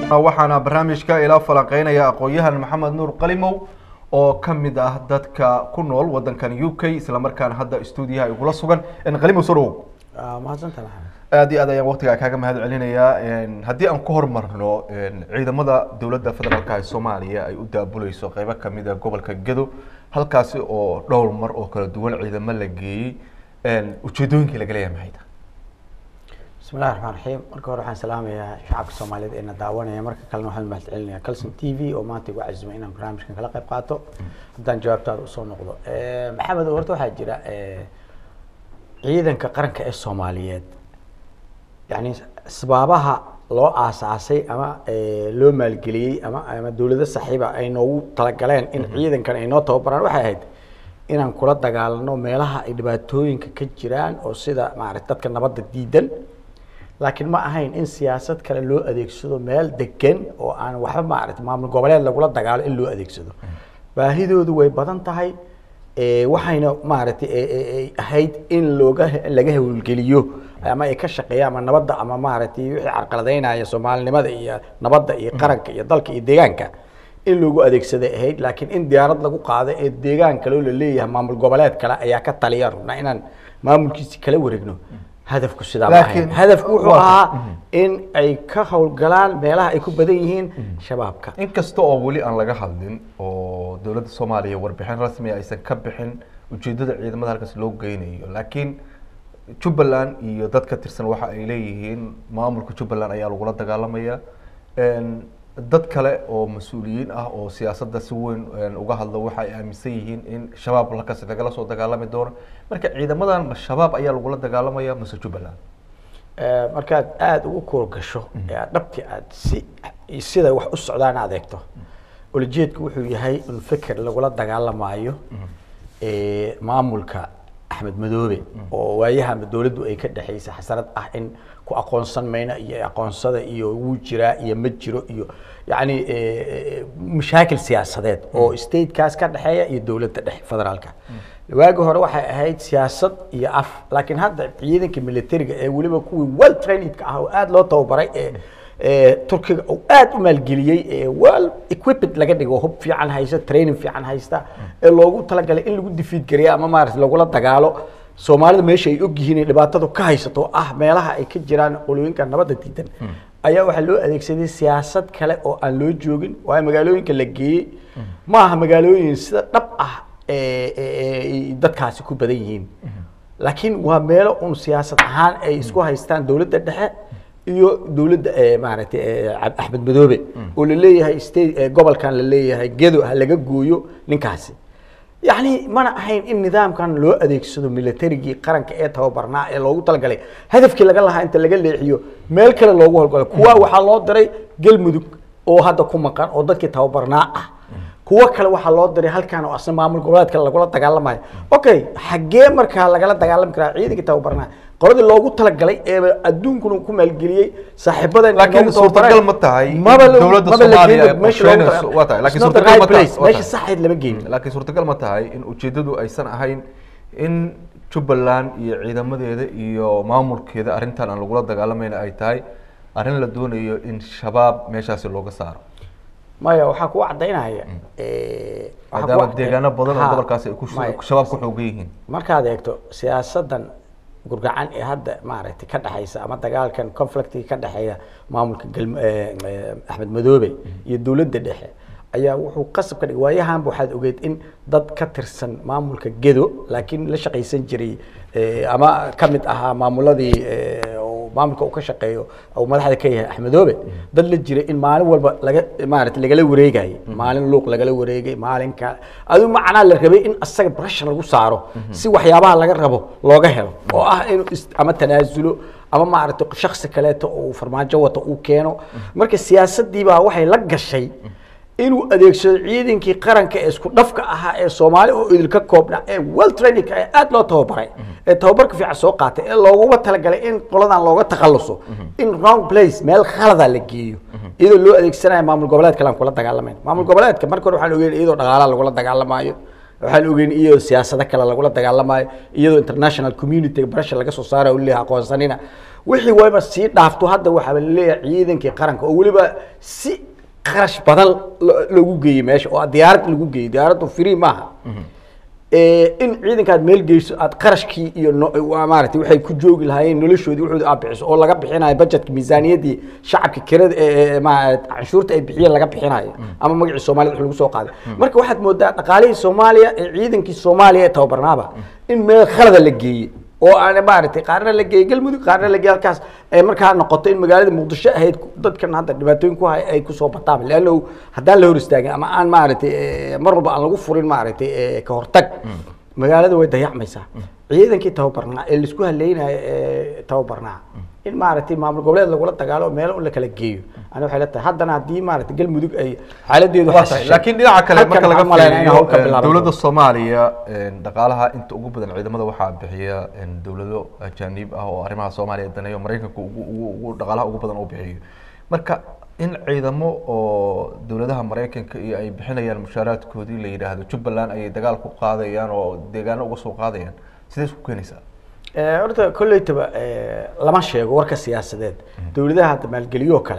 waxaana barnaamijka ila falanqeynaya aqoon-yahan maxamed nuur qalimow oo ka mid ah dadka ku nool wadankan u k islamarkaana hadda stuudiyaha igula sugan qalimow soo dhawow mahadsantaha maxamed aad iyo aad ayaan waqtigaa kaaga mahad celinayaa haddii aan ku hormarno ciidamada dowladda federaalka ee soomaaliya ay u daabuleyso qeybo kamid a gobolka gedo halkaasi oo dhowr mar oo kala duwan ciidamo la geeyey ujeedooyinkii laga leeyahay maxay tahay bismi llahi raxmaan raxiim marka hore waxaan salaamayaa shacabka soomaaliyeed ee na daawanaya marka kalena waxaan mahad celinaya calson t v oo maanta igu cazimay inaan barnaamijkan kala qayb qaato haddaan jawaabtaada usoo noqdo maxamed horta waxaa jira ciidanka qaranka ee soomaaliyeed yani asbaabaha loo aasaasay ama loo maalgeliyey ama ama dawlado saxiiba ay noogu talagaleen in ciidankan ay noo tababaraan waxay ahayd inaan kula dagaalano meelaha ay dhibaatooyinka ka jiraan oo sida maarata dadka nabadda diidan laakiin ma ahayn in siyaasad kale loo adeegsado meel degan oo aan waxba maarata maamul goboleed lagula dagaalo in loo adeegsado baahidoodu way badan tahay waxayna maaragtay ahayd in looga laga hawlgeliyo ama ay ka shaqeeyaan ama nabadda ama maaragtay wixii carqaladeynaya soomaalinimada iyo nabadda iyo qaranka iyo dalka iyo deegaanka in loogu adeegsaday ahayd laakiin in diyaarad lagu qaado ee deegaan kaleo la leeyahay maamul goboleed kale ayaa ka taliya rabnaa inaan maamulkiisi kala wareegno hadafku sidaa ma ahayn hadafku wuxuu ahaa in ay ka howlgalaan meelaha ay ku badan yihiin shabaabka inkasta oo weli aan laga hadlin oo dowladda soomaaliya warbixin rasmi aysan ka bixin ujeedada ciidamada halkaas loo geynayo laakiin jubbaland iyo dad ka tirsan waxa ay leeyihiin maamulka jubbaland ayaa lagula dagaalamaya dad kale oo mas-uuliyiin ah oo siyaasadda si weyn uga hadlo waxa ay aaminsan yihiin in shabaab halkaas lagala soo dagaalami doono marka ciidamadan ma shabaab ayaa lagula dagaalamaya mase jubbaland markaad aada ugu koor gasho ee aad dhabti aad si sida wax u socdaan aad eegto ulajeedku wuxuu yahay in feker lagula dagaalamaayo maamulka axmed madoobe oo waayaha dowladdu ay ka dhexaysay xasarad ah in ku aqoonsan mayna iyo aqoonsada iyo wuu jiraa iyo ma jiro iyo yacni mashaakil siyaasadeed oo statekaas ka dhexeeya iyo dowladda dhexe federaalka waagi hore waxay ahayd siyaasad iyo af laakiin hadda ciidanka militariga ee weliba kuwii well trainedka ah oo aada loo tababaray ee turkiga uu aada u maalgeliyey ee well equiped laga dhigo hub fiican haysta training fiican haysta ee loogu talagalay in lagu difiid gareeyo ama maarata lagula dagaalo soomaalida meesha ay ogyihiin ay dhibaatadu ka haysato oo ah meelaha ay ka jiraan qolooyinka nabadda diidan ayaa waxaa loo adeegsaday siyaasad kale oo aan loo joogin waayo magaalooyinka la geeyey ma aha magaalooyin sida dhab ah dadkaasi ku badan yihiin laakiin waa meelo un siyaasad ahaan ay isku haystaan dowladda dhexe iyo dowladda maaragtay axmed madoobe oo la leeyahay state gobolkan la leeyahay gedo ha laga gooyo ninkaasi yacni mana ahayn in nidaamkan loo adeegsado militarigii qaranka ee tababarnaa ee loogu talagalay hadafkii laga lahaa inta laga leexiyo meel kale loogu howlgalo kuwa waxaa loo diray galmudug oo hadda ku maqan oo dadkii tababarnaa ah kuwo kale waxaa loo diray halkan oo asna maamul goboleed kale lagula dagaalamayo okay xaggee markaa lagala dagaalami karaa ciidankii tababarnaa qoladii loogu talagalay ee adduunkuna ku maalgeliyey saaxiibadan laakiin suurtagal ma tahay dowladda soomaaliya ay qorsheynayso waa tahay laakiin suurtagal ma tahay meesha saxeed lama geyn laakiin suurtagal ma tahay in ujeedadu aysan ahayn in jubbaland iyo ciidamadeeda iyo maamulkeeda arrintan aan lagula dagaalamayna ay tahay arrin la doonayo in shabaab meeshaasi looga saaro maya waxaa kuwa cadaynaya maadaama deegaano badan oo gobolkaasi ay ku shabaab ku xoogan yihiin markaad eegto siyaasadan gurgacan ee hadda maaragtay ka dhexaysa ama dagaalkan conflictiga ka dhexeeya maamulka gal axmed madoobe iyo dowladda dhexe ayaa wuxuu qasab ka dhigay waayahanba waxaad ogeed in dad ka tirsan maamulka gedo laakiin la shaqaysan jiray ama ka mid ahaa maamuladii maamulka uu ka shaqeeyo uu madaxda ka yahay axmedoobe dad la jiray in maalin walba laga maarata lagala wareegayay maalin luuq lagala wareegay maalinka adigu macnaa la rabay in asaga pressure lagu saaro si waxyaabaha laga rabo looga helo oo ah inuu ama tanaasulo ama maaragtay shaksi kaleeto uu farmaajo wato uu keeno marka siyaasadii baa waxay la gashay inuu adeegsado ciidankii qaranka ee isku dhafka ahaa ee soomaali oo idilka koobna ee well training ee aada loo tababaray ee tababarka fiican soo qaatay ee looguba talagalay in qoladan looga takhaluso in wrong place meel khalada la geeyo iyadoo loo adeegsanayo maamul goboleed kale aan kula dagaalamayn maamul goboleedka marka hore waxaan ogeyn iyadoo dhaqaalaha lagula dagaalamaayo waxaan ogeyn iyadoo siyaasado kale lagula dagaalamayo iyadoo international community pressure laga soo saarayo leeyahay aqoonsanina wixii wayba sii dhaafto hadda waxaa laleeyahay ciidankii qaranka oo weliba si qarash badan lo- loogu geeyey meesha oo diyaarad lagu geeyey diyaaraddu free maaha Eh, in ciidankaad meel geyso aad qarashkii iyo no- waa maaragtay waxay ku joogi lahaayeen noloshoodii wuxuu aad bixiso oo laga bixinayo budgetka miisaaniyaddii shacabka kirada ee ma canshuurta ay bixiyeen laga bixinayo ama magacii soomaalida wax lagu soo qaaday marka waxaad moodaa dhaqaalihii soomaaliya ee ciidankii soomaaliya ee tababarnaaba in meel khalada la geeyey oo aan maaragtay qaarna la geeyey galmudug qaarna la geeyey halkaas ay markaa noqoto in magaalada muqdisho ahayd dadkan hadda dhibaatooyin ku hay ay kusoo bataan leanno haddaan la hor istaagin ama aan maaragtay eh, mar walba aan lagu furin maaragtay eh, ka hortag magaalada way dayacmaysaa ciidankii tababarnaa ee laisku haleynayo ee tababarnaa in maaragtay maamul goboleed lagula dagaalo meel un la kala geeyo ani waxay la tahay haddana haddii maaragtay galmudug ay xaaladeedu Waa tahay. laakiin dhinaca kale halkan marka laga waxaan umaleynaa inay hawl ka fiiriyo bilaaban dowladda doonto. soomaaliya een, dhaqaalaha inta ugu badan ciidamada waxaa bixiya een, dowlado ajaanib ah oo arrimaha soomaaliya daneeyo maraykanka ugu ugu ugu dhaqaalaha ugu badan uu bixiyo marka in ciidamo oo dowladaha maraykanka iyo ay bixinayaan mushaaraadkoodii la yidhaahdo jubbaland ayay dagaal ku qaadayaan oo deegaano uga soo qaadayaan sidee isku keenaysaa Eh, horta kolleytaba eh, lama sheego warka siyaasadeed dowladaha hadda maalgeliyoo kale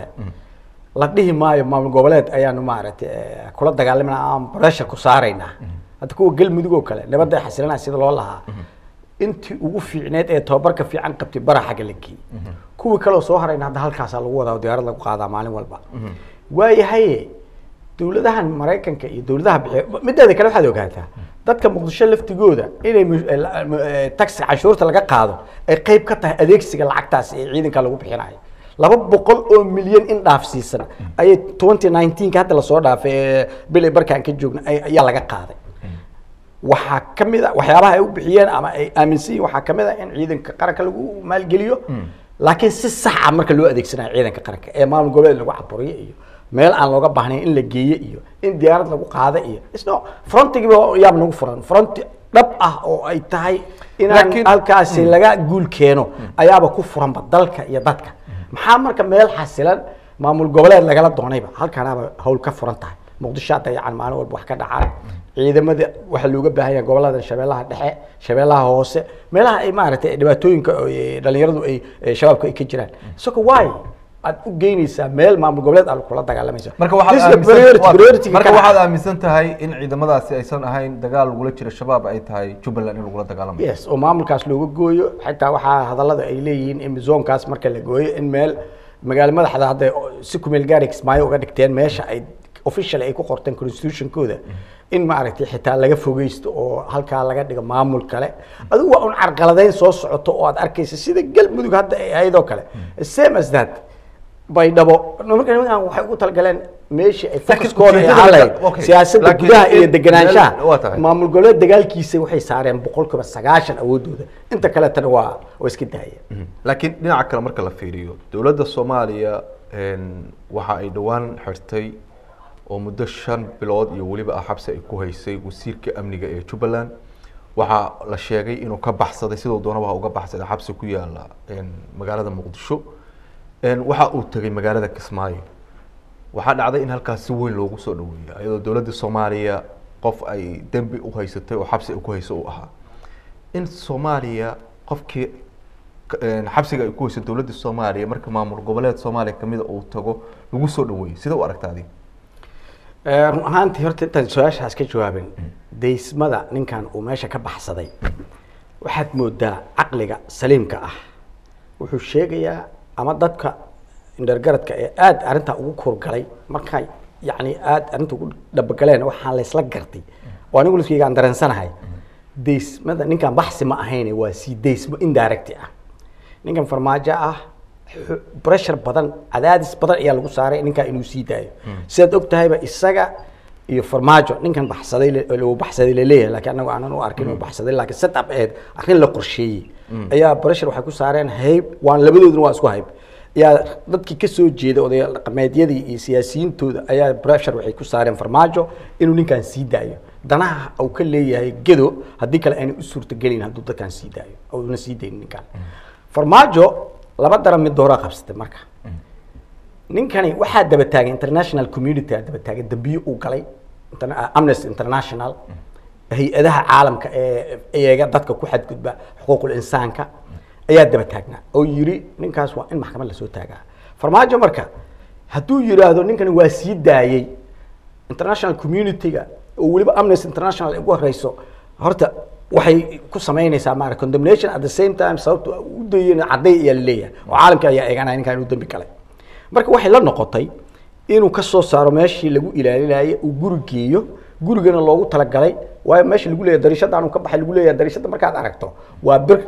la dhihi maayo maamul goboleed ayaanu maaragtay eh, kula dagaalamayna aan pressure ku saaraynaa hadda kuwa galmudug oo kale nabadda xasilanaa sida loo lahaa intii ugu fiicneed ee tababarka fiican qabtay bara xagga la geeyey kuwii kaleo soo harayna hadda halkaasaa lagu wadaa oo diyaarad lagu qaadaa maalin walba waayahaye dowladahan maraykanka iyo dowladaha bixiya mideeda kale waxaad ogaataa dadka muqdisho laftigooda inay mu- eh, la- mu- eh, taxi canshuurta laga qaado ay qayb ka tahay adeegsiga lacagtaas ee ciidanka lagu bixinayo laba boqol oo milyan in dhaafsiisan ayay twenty nineteenka hadda lasoo dhaafay ee bilay barkaan ka joogna ay- ayaa laga qaaday waxaa ka mid a waxyaabaha ay u bixiyeen ama ay aaminsan yihin waxaa ka mid a in ciidanka qaranka lagu maalgeliyo laakiin si sax ah marka loo adeegsanayo ciidanka qaranka ee maamul goboleed lagu caburiyo iyo meel aan looga baahnayn in la geeyo iyo in diyaarad lagu qaado iyo isno frontigiiba yaab nagu furan fronti dhab ah oo ay tahay inaan Laakiin- halkaasi laga guul keeno ayaaba ku furanba dalka iyo dadka maxaa marka meel xasilan maamul goboleed lagala doonayba halkanaaba hawl ka furan tahay muqdisho hadda yacan maalin walba wax ka dhacaan ciidamada waxaa looga baahan yahay gobolada shabeellaha dhexe shabeellaha hoose meelaha ay maaragtay dhibaatooyinka oo, eh, dhalinyaradu ay eh, shabaabka ay ka jiraan isagoo waay aad u geynaysaa meel maamul goboleed aad kula dagaalamaysa marka This is waxaad the priority- aaminsan- priority-ga marka ka waxaad dhaca. aaminsan tahay in ciidamadaasi aysan ahayn dagaal lagula jiro shabaab ay tahay jubbaland in lagula dagaalamayo yes oo maamulkaas looga gooyo xitaa waxaa hadallada ay leeyihiin in zoonkaas marka la gooyo in meel magaalo madaxda hadda si kumeel gaari kismaayo uga dhigteen meesha ay official ay ku qorteen constitutionkooda in maaragtay xitaa laga fogeysto oo halkaa laga dhigo maamul kale adigu waa un carqaladeyn soo socoto oo aad arkaysa sida galmudug hadda ay ahayd oo kale same as that baydhabo marka nimankan waxay ugu talagaleen meeshii ay focuskooda ay ujeedada ahaan lahayd marka- okay. siyaasadda Laakiin gudaha iyo in- deganaanshaha waa tahay. maamul goboleed dagaalkiisa waxay saareen boqolkiiba sagaashan awoodooda inta kaletana waa waa iska daayeen laakiin dhinaca kale marka la fiiriyo dowladda soomaaliya een, waxa ay dhowaan xirtay oo muddo shan bilood iyo weliba ah xabsi ay ku haysay wasiirka amniga ee jubbaland waxaa la sheegay inuu ka baxsaday sidoo doonaba ha uga baxsaday xabsi ku yaala een, magaalada muqdisho een, waxa uu tegay magaalada kismaayo waxaa dhacday in halkaas si weyn loogu soo dhaweeyo iyadoo dowladda soomaaliya qof ay dembi u haysatay oo xabsi ay ku hayso uu ahaa in soomaaliya qofkii k- een, xabsiga ay ku hayso dowladda soomaaliya marka maamul goboleed soomaaliya kamida uu tago lagu soo dhaweeyo sida u aragta adiga Eh, run ahaantii horta intaan su-aashaas ka jawaabin daysmada ninkan uu meesha ka baxsaday waxaad moodaa caqliga saliimka ah wuxuu sheegayaa ama dadka indhergaradka ee aada arrintaa ugu kurgalay markay yacni aada arrinta ugu dhabagaleen waxaan laysla gartay oo anigu liskayga aan dareensanahay daysmada ninkan baxsi ma ahayne waa sii daysmo indirect ah ninkan farmaajo ah xu- pressure badan cadaadis badan ayaa lagu saaray ninkan inuu sii daayo sidaad og tahayba isaga iyo farmaajo ninkan baxsaday le- uu baxsaday laleeyahay laakiin anagu aanan u arkin inuu baxsaday laakiin setup aheyd arrin la qorsheeyey ayaa pressure waxay ku saareen hayb waan labadooduna waa isku hayb ayaa dadkii ka soo jeeda odayaal dhaqameedyadii iyo siyaasiyiintooda ayaa pressure waxay ku saareen farmaajo inuu ninkan sii daayo danaha uu ka leeyahay gedo haddii kale aanay u suurtagelin hadduu dadkan sii daayo oo una sii daynin ninkan farmaajo laba daran mid dooraa qabsatay marka ninkani waxaa daba taagay international community aa daba taagay dambiyo uu galay interna- amnesty international hay-adaha caalamka ee eega dadka ku xadgudba xuquuqul insaanka ayaa daba taagnaa oo yiri ninkaas waa in maxkamad lasoo taagaa farmaajo marka hadduu yiraahdo ninkani waa sii daayey international community-ga oo weliba amnesty international ay ugu horeyso horta waxay ku samaynaysaa maara condemnation at the same time sababto u dayeen cadday ayaa laleeyahay oo caalamka ayaa eeganaya ninkan inuu dambi galay marka waxay la noqotay inuu ka soo saaro meeshii lagu ilaalinayay uu guri geeyo gurigana loogu talagalay waayo meesha lagu leeyahay dariishadaan uu ka baxay lagu leeyahay dariishada markaad aragto waa bir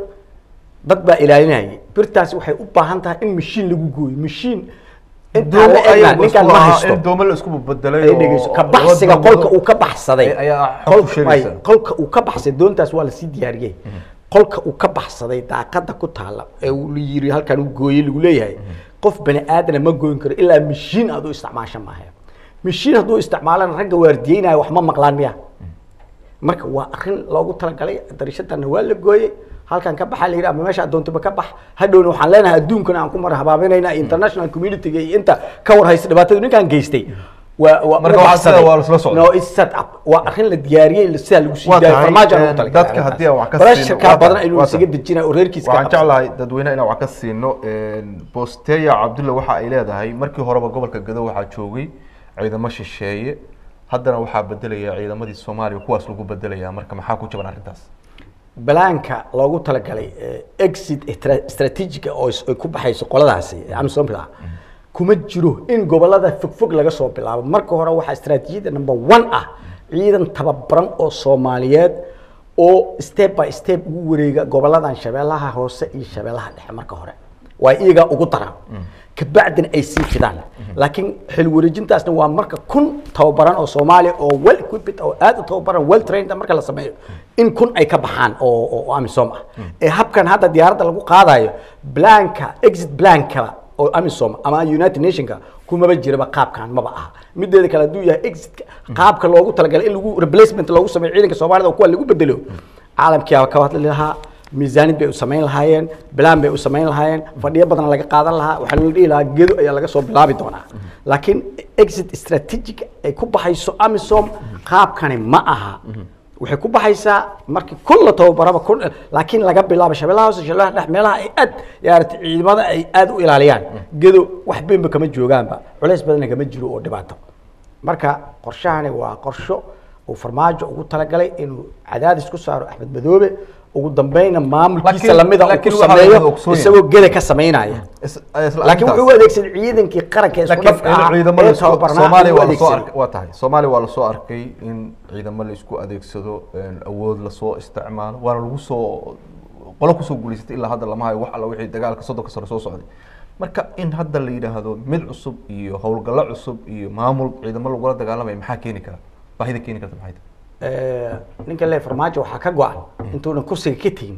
dad baa ilaalinayay birtaasi waxay u baahan tahay in mashiin lagu gooyo mashiin intaan la egna ninkaan ma haysto in doomo la isku bedelay ay dhegeyso ka baxsiga qolka uu ka baxsaday Ay- ayaa xog qol- ku sheegaysa. ay, qolka uu ka baxsaday doontaas waa lasii diyaariyey qolka uu ka baxsaday daaqada ku taala ee uu la yiri halkan uu gooyey lagu leeyahay qof bani aadana ma gooyin karo ilaa mashiin aad u isticmaasho maaha mashiin hadduu isticmaalana ragga waardiyeynaya wax ma maqlaan miya marka waa arrin loogu talagalay darishadana waa la gooyey halkan ka baxa la yidhi ama meesha adoontiba ka bax hadhowna waxaan leenahay adduunkana aan ku mar habaabinayna international community-ga iyo inta ka war haysta dhibaatadu ninkaan geystay waa waa Marka u waxaa baxsaday. sida waa lasla socdaa. no it's set up waa arrin la diyaariyey sidaa lagu sii Waa daayo tahay, farmaajo aan een, ugu talagalay dadka haddii aan wax ka arrintaas. siino, Barasharkaa waa badan tahay, inuu waa isaga tahay. dejinayo oo reerkiisa ka waxaan qabsado. jeclahay dadweyne inaan wax ka siino bosteya cabdulle waxa ay leedahay markii horeba gobolka gado waxaa joogay ciidamo shisheeye haddana waxaa bedelaya ciidamadii soomaaliya kuwaas lagu bedelaya marka maxaa ku jaban arrintaas balaanka loogu talagalay eh, exit stra- strategiga oo is- ay ku baxayso qoladaasi ee amisomra kuma jiro in gobolada fogfog laga soo bilaabo marka hore waxaa strategiyada number one ah ciidan tababaran oo soomaaliyeed oo step by step ugu wareega goboladan shabeellaha hoose iyo shabeellaha dhexe marka hore waa iyagaa ugu daran kabacdina ay sii fidaan laakiin xil wareejintaasna waa marka kun tababaran oo soomaaliya oo well equipped oo aad u tababaran well trained marka la sameeyo in kun ay ka baxaan oo oo- oo amisom ah ee habkan hadda diyaaradda lagu qaadayo blanka exit blankaba oo amisom ama united nationka kumaba jiraba qaabkan maba aha mideeda kale hadduu yahay exitka qaabka loogu talagalay in lagu replacement loogu sameeyo ciidanka soomaalida oo kuwa lagu bedelo caalamkii aa ka hadli lahaa miisaanid bay u samayn lahaayeen bilaan bay u samayn lahaayeen fadhiyo badan laga qaadan lahaa waxaa la dhihi lahaa gedo ayaa laga soo bilaabi doonaa laakiin exit strategic ay ku baxayso amisom qaabkani ma aha waxay ku baxaysaa markii kun la tababaraba kun laakiin laga bilaabo shabeellaha hoose shabeellaha dhex meelaha ay aad yaarata ciidamada ay aad u ilaaliyaan gedo wax beenba kama joogaanba culays badanna kama jiro oo dhibaato marka qorshahani waa qorsho uu farmaajo ugu talagalay inuu cadaadis ku saaro axmed madoobe ugu dambeynna maamulkiisa Laakiin- lamida uu ku laakiin waxaa sameeyo laga ogsoon yahay. isagoo geda ka samaynaya Is- isla laakiin arrintaas- wuxuu u adeegsaday ciidankii qaranka ee isku laakiin dhafka ah ciidamada ee isku- tababarnaa Soomaaliya ayuu waa lasoo adeegsaday. arkay waa tahay Soomaaliya waa lasoo arkay in ciidamo la isku adeegsado een, awood lasoo isticmaalo waana lagu soo qolo kusoo guuleysatay ilaa hadda lama hayo wax alla wixii dagaalka soddonka sano soo socday marka in hadda la yidhaahdo mid cusub iyo howlgallo cusub iyo maamul ciidamo lagula dagaalamaya maxaa keeni kara baahida keeni karta maxay tahay Eh, ninka le farmaajo waxaa ka go-an intuunan kursiga ka tegin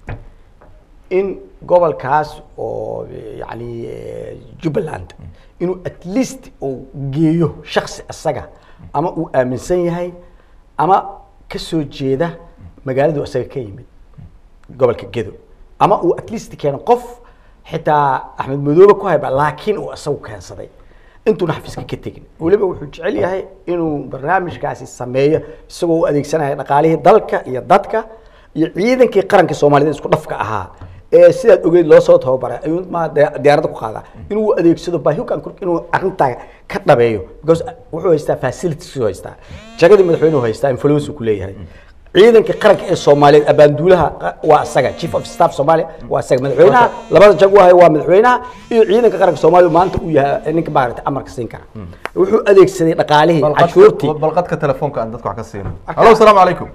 in gobolkaas oo yani eh, jubbaland inuu at least uu geeyo shaksi isaga ama uu aaminsan yahay ama ka soo jeeda magaaladu isaga ka yimid gobolka gedo ama uu at least keeno qof xitaa axmed madoobe ku hayba laakiin uu isagu keensaday intuuna xafiiska ka tegin weliba wuxuu jecel yahay inuu barnaamijkaasi sameeyo isagoo u adeegsanaya dhaqaalihii dalka iyo dadka iyo ciidankii qaranka soomaaliyeed isku dhafka ahaa ee sidaad ogeyd loo soo tababaray ayuu ma diya- diyaaradda ku qaadaa inuu adeegsado baahiyokan kur inuu arrintaa ka dhabeeyo because wuxuu haystaa facilities uu haystaa jagadii madaxweynuhu haystaa influence uu ku leeyahay ciidanka qaranka ee soomaaliyeed abaanduulaha qa- waa isaga chief of staff soomaaliya waa isaga madaxweynaha labada jag u hayo waa madaxweynaha iyo ciidanka qaranka soomaaliya maanta uu yahay ninka maaragtay amarka siin kara wuxuu adeegsaday dhaqaalihii cashuurtii balqadka balqadka telefoonka aan dadka wax ka siino Marka- halo asalaamu calaykum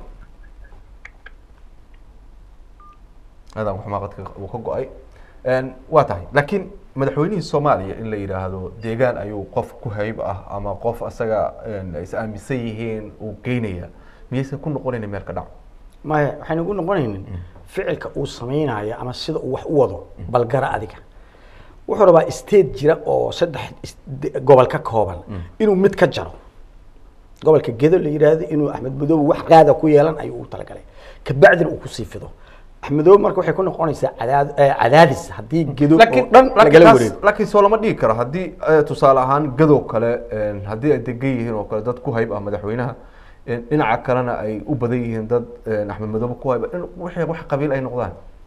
aadaan waxmaa qadka uu ka go-ay Een, waa tahay laakiin madaxweynihii soomaaliya in la yidhaahdo deegaan ayuu qof ku hayb ah ama qof asaga een, is aaminsan yihiin uu geynaya miyaysan ku noqonayna meel ka dhac maya waxaynu ugu noqonaynin ficilka uu samaynayo ama sida uu wax u wado balgara adiga wuxuu rabaa state jira oo saddex is- de- gobol ka kooban inuu mid ka jaro gobolka gedo la yidhaahdo inuu axmed madoobe wax qaada ku yeelan ayuu u talagalay kabacdina uu kusii fido axmed madoobe marka waxay ku noqonaysaa cadaad- eh, cadaadis haddii gedo oo laakiin dhan laakiin lagala taas- wareego laakiin soo lama dhigi karo haddii eh, tusaale ahaan gadow kale een, haddii ay degan yihiin oo kale dad ku hayb ah madaxweynaha een, dhinaca kalena ay u badan yihiin dad een, axmed madoobe ku hayb ah, in wixii wax qabiil ay noqdaan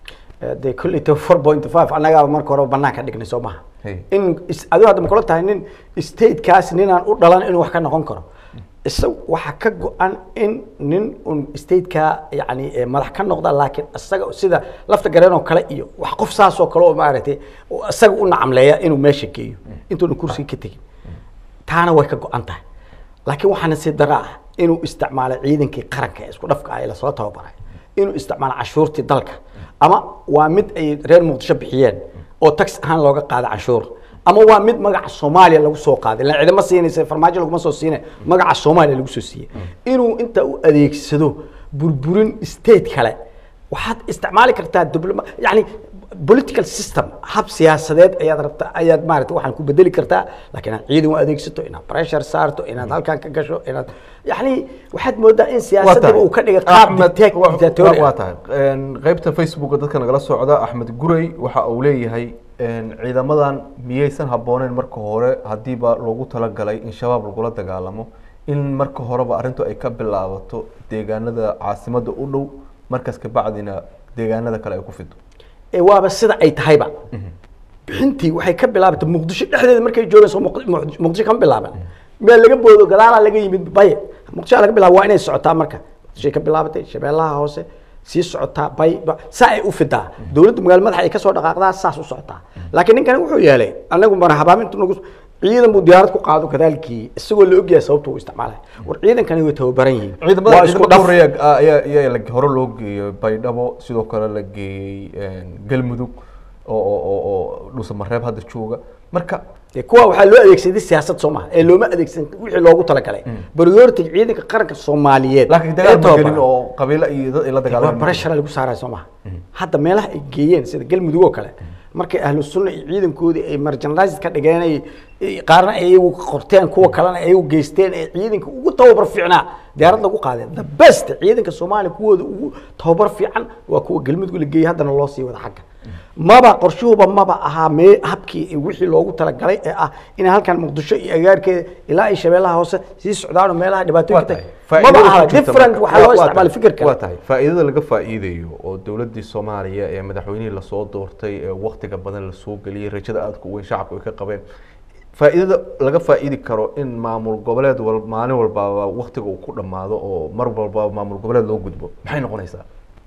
dee kolleyta four point five annagaaba marka hore banaan ka dhignay soo maha Hey. in is- adigo hadda makula tahay nin statekaas ninaan u dhalan inuu wax ka noqon karo isaga waxaa ka go-an in nin un stateka yani eh, madax ka noqda laakiin isaga sida lafta gareen oo kale iyo wax qof saas oo kale oo maaragtay oo isaga u nacamleeya inuu meesha geeyo intuuna kursiga ka tegin taana way ka go-an tahay laakiin waxaana si dara ah inuu isticmaalo ciidankii qaranka ee isku dhafka ah ee lasoo tababaray inuu isticmaalo cashuurtii dalka ama waa mid ay reer muqdisho bixiyeen oo tax ahaan looga qaada cashuur ama waa mid magaca soomaaliya lagu soo qaaday ilaan cidima siinaysa farmaajo laguma soo siine magaca soomaaliya lagu soo siiyey inuu inta u adeegsado burburin state kale waxaad isticmaali kartaa dibloma yani political system hab siyaasadeed ayaad rabta ayaad maarata waxaan ku bedeli kartaa laakiin inaad ciidan u adeegsato inaad pressure saarto inaad halkan ka gasho inaad yani waxaad moodaa in siyaasadaba uu ka dhigay qaab dictat- dictatorial waa tahay Een, qaybta facebooka dadka nagala socda axmed gurey waxa uu leeyahay een, ciidamadan miyaysan habbooneyn marka hore haddiiba loogu talagalay in shabaab lagula dagaalamo in marka horeba arrintu ay ka bilaabato deegaanada caasimada u dhow markaas kabacdina deegaanada kale ay ku fido ee waaba sida ay tahayba bixintii waxay ka bilaabatay muqdisho dhexdeeda markay joogeen soo Muq- Muq- muqdisho kama bilaaban meel laga boodo gadaalaa laga yimid baye muqdisho laga bilaabo waa inay socotaa marka muqdishoy ka bilaabatay shabeellaha hoose sii socotaa bay ba- saa ay u fidaa dowladda magaalo madaxa ay kasoo dhaqaaqdaa saas u socotaa laakiin ninkani wuxuu yeelay anagu mara habaamintu nagu ciidan buu diyaarad ku qaado kadaalkii isagoo la ogyahay sababta uu isticmaalay war ciidankani way tababaran yihiin ciidamada waa isku ciidamada dhaf horeeya ah, ayaa ayaa la- hore loo geeyey baydhabo sidoo kale la geeyey een, galmudug oo oo oo oo dhuusamareeb hadda jooga marka dee kuwa waxaa loo adeegsaday siyaasad soo maha ee looma adeegsan wixii loogu talagalay priority ciidanka qaranka soomaaliyeed laakiin ee dagaal ma tababaran. gelin oo qabiilo iyo dad ay la waa dagaalameen barashara lagu saaraya soo maha hadda meelaha ay geeyeen sida galmudug oo kale markay ahlu sunna iyo ciidankoodii ay marginalized ka dhigeen ay ay qaarna ay iyagu qorteen kuwa kalena ay iyagu geysteen ee ciidanka ugu tababar fiicnaa diyaarad lagu qaadeen the best ciidanka soomaaliya kuwooda ugu tababar fiican waa kuwa galmudug la geeyey haddana loo sii wada xagga maba qorshuhuba maba ahaa mee habkii iyo wixii loogu talagalay ee ah in halkan muqdisho iyo agaarkeeda ilaa ay shabeellaha hoose sii socdaan oo meelaha waa dhibaatooyinka tahay tahay maba faa'iidada aha ku jirta different marka. waxaa loo Waa- waa isticmaalay tahay. fikir kale waa tahay faa'iidada laga faa'iidayo oo dowladdii soomaaliya ee madaxweynihii lasoo doortay ee waktiga badan lasoo geliyey rajada aadka u weyn shacabku ay ka qabeen faa'iidada laga faa'iidi karo in maamul goboleed wal maalin walbaaba waktiga uu ku dhammaado oo mar walbaba maamul goboleed loo gudbo maxay noqonaysaa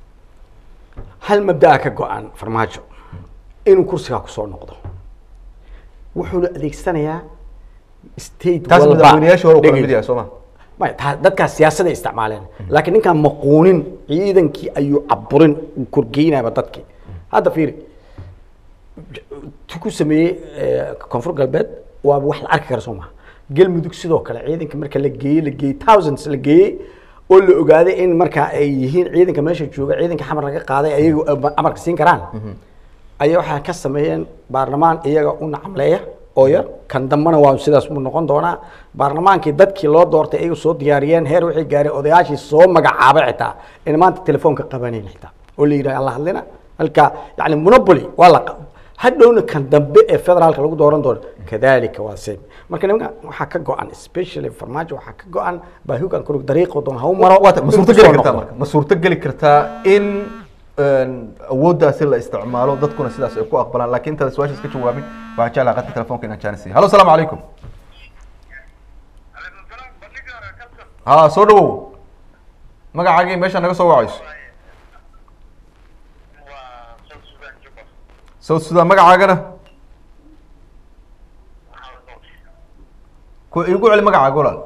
hal mabdaa ka go-an farmaajo inuu kursigaa kusoo noqdo wuxuuna adeegsanayaa state taas walba madaxweynayaashii hore uu kala dhegey. mid yahay soo ma maya taa- dadkaas siyaasaday isticmaaleen laakiin ninkaan maquunin ciidankii ayuu caburin uu korgeynayaba dadkii hadda fiiri tu ku sameeyey eh, koonfur galbeed waa wax la arki kara soo maha galmudug sidoo kale ciidanka marka la geeyey la geeyey thousands la geeyey oo la ogaaday in marka ay yihiin ciidanka meesha jooga ciidanka xamar laga qaaday ayagu amarka siin karaan ayaa waxaa ka sameeyeen baarlamaan iyaga u nacamleeya oo yar kan dambana waa sidaas buu noqon doonaa baarlamaankii dadkii loo doortay ayagu soo diyaariyeen heer waxay gaareen odayaashii soo magacaabay xitaa in maanta telefoonka qabanayn xitaa oo la yidhaha alla hadlina halka yani monopoly waa la qa- hadhowna kan dambe ee federaalka lagu dooran doono kadalika waa same marka nimanka waxaa ka go-an especially farmaajo waxaa ka go-an baahugan kurug dariiqo doon ha u maro waa tahay ma inuu suurto kusoo geli kartaa noqdo. marka ma suurto geli kartaa in een, awooddaasi la isticmaalo dadkuna sidaas ay ku aqbalaan laakiin intaada su-aashaas ka jawaabin waxaan jeclaha qadka telefoonka inaan jaanisiya hallo asalaamu calaykum ha soo dhawow magacaagii meesha naga soo wacayso south sudan magacaagana ku igu celi magacaaga walaal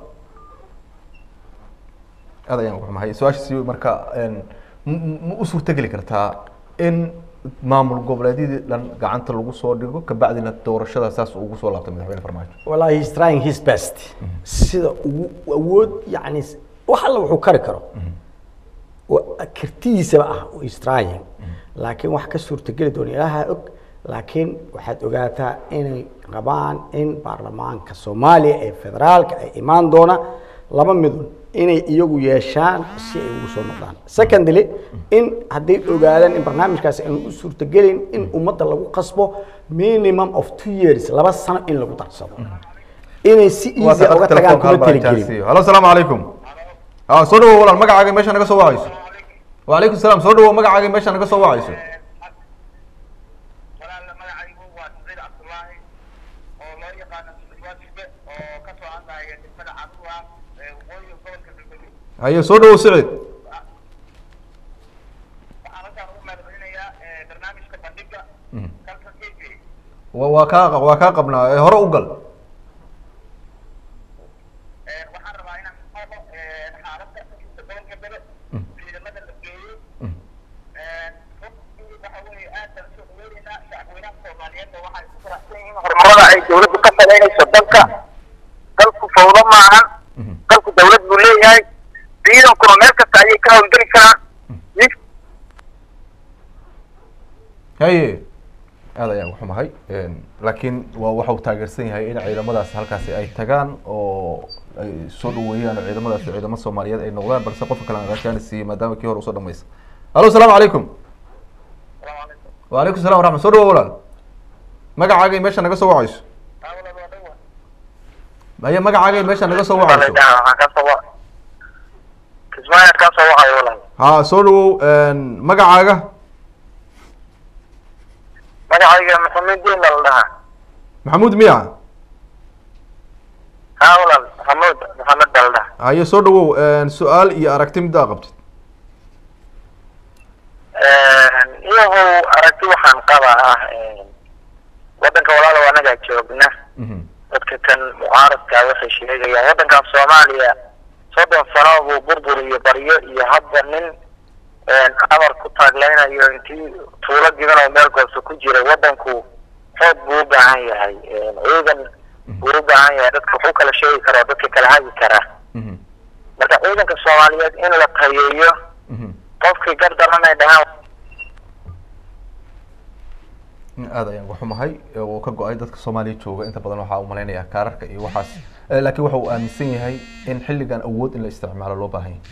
aad ayaan uxumahay su-aashaasi marka een, m- m- ma u suurtogeli kartaa in maamul goboleedyadii dhan gacanta lagu soo dhigo kabacdina doorashada saas ugu soo laabtay madaxweyne farmaajo wallahi he's trying his best sida ugu awood yani wax alla wuxuu kari karo wa- kartidiisaba ah he's trying laakiin wax ka suurtageli doona ilaaha og laakiin waxaad ogaataa inay qabaan in baarlamaanka soomaaliya ee federaalka ay imaan doona laba midun inay iyagu yeeshaan si ay ugu soo noqdaan secondly in hadday ogaadaan in barnaamijkaasi aanu u suurtagelin in ummadda lagu qasbo minimum of two years laba sano in lagu darsado inay si Waa easy tahay uga qadka tagaan telefoonka kuma halbaa taligelin jaansiiyo. hallo asalaamu calaykum ha soo dhawow walaal magacaaga meesha naga soo wacayso wacalaykum salaam soo dhawow magacaaga meesha naga soo wacayso haye soo dhawow siciid waxaan halkaan ugu mahadcelinayaa barnaamijka bandhiga Mhm. kalka k j wa waa kaa waa kaa qabnaa ee hore u gal waxaan rabaa inaan qabo xaaladda inta gobolka bele ciidamada la geeyey Mhm. runtii waxa weeye aad baan usoo dhaweyneynaa shacabweynaha soomaaliyeedna waxay ku faraxsan yihiin horumarada ay dowladdu ka samaynayso dalka dalku fawdo maahan Mhm. dalku dawlad buu leeyahay ciidankuna meel kasta ayay ka hawlgeli karaan nin haye aad ayaan uxumahay laakiin waa waxa uu taageersan yahay in ciidamadaas halkaasi ay tagaan oo ay soo dhaweeyaan oo ciidamadaas ciidamo soomaaliyeed ay noqdaan balse qofka kale aan rajaani siiyey maadaama kii hore usoo dhamaysa alo asalaamu calaykum salaamu calaykum wacalaykum salam waraxmat soo dhawo walaal magacaaga iyo meesha naga soo wacayso awlad waa dhawa haye magacaaga iyo meesha naga soo wacayso waxaan ka soo wa kismaayo ka soo wacayo walaal ha soo dhawow magacaaga magacayga maxamed diin baa la dhahaa maxamuud miya haa walaal maxamuud maxamed baa la dhahaa haye soo dhawow su-aal iyo aragti middaa qabtid iyahow aragti waxaan qabaa ah waddanka walaalow anagaa joogna Mhm. dadka kan mucaaradka waxay sheegayaan waddankan soomaaliya soddon sano buu burbur iyo baryo iyo hadda nin amar ku taagleynayo intii tuulo gidan oo meel gooso ku jira waddanku xoog buu u baahan yahay ciidan buu u baahan yahay dadka wuxuu kala sheegi karaa dadka kala hagi karaa Mhm. marka ciidanka soomaaliyeed in la tayeeyo Mhm. qofkii gardaran ay dhahaan aad ayaan waxumahay uu ka go-ay dadka soomaaliya jooga inta badan waxaa u malaynayaa kaararka iyo waxaas Eh, laakiin waxa uu aaminsan yahay in xilligan awood in la isticmaalo loo baahan yahay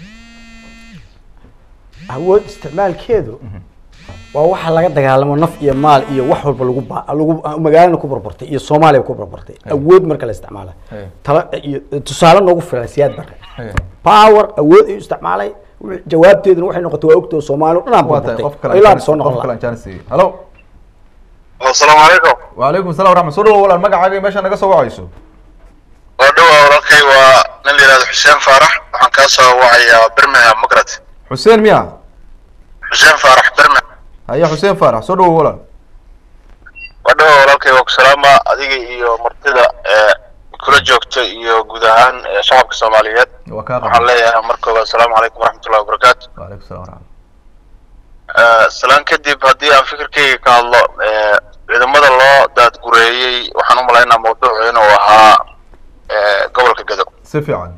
awood isticmaalkeedu waa waxa laga dagaalamo naf iyo maal iyo wax walba lagu ba lagu magaalana ku burburtay iyo soomaaliya ku burburtay awood marka la isticmaala Hey. tala iyo tusaale noogu filan siyaad bare Hey. power awood ayuu isticmaalay wixii- jawaabteeduna waxay noqotay waa ogtoo soomaali dhanaan waa tahay burburtay qof kale oo ilaa aan soo jaanis- noqon qof kale lahaa aan jaanis siiyey halo asalaamu calaykum wacalaykum salam waraxmat soo dhawo walaal magacaaga iyo meesha naga soo wacayso waa dhowaa walaalkay waa nin la yihahdo xuseen faarax waxaan kaa soo wacayaa birmingham magrat xuseen miya xuseen faarax birmingham haye xuseen faarax soo dhawo walaal waa dhowaa walaalkay waa ku salaama adiga iyo martida ee kula joogta iyo guud ahaan ee shacabka soomaaliyeed waa kaa waxaan qaba leeyahay markooda asalaamu calaykum waraxmatullahi wabarakaatu wacalaykum salam waraxmat salaan kadib haddii aan fikirkayga ka hadlo ee, ciidamada loo daadgureeyey waxaan u malaynaa mawduucu inuu ahaa ee, gobolka gado si fiican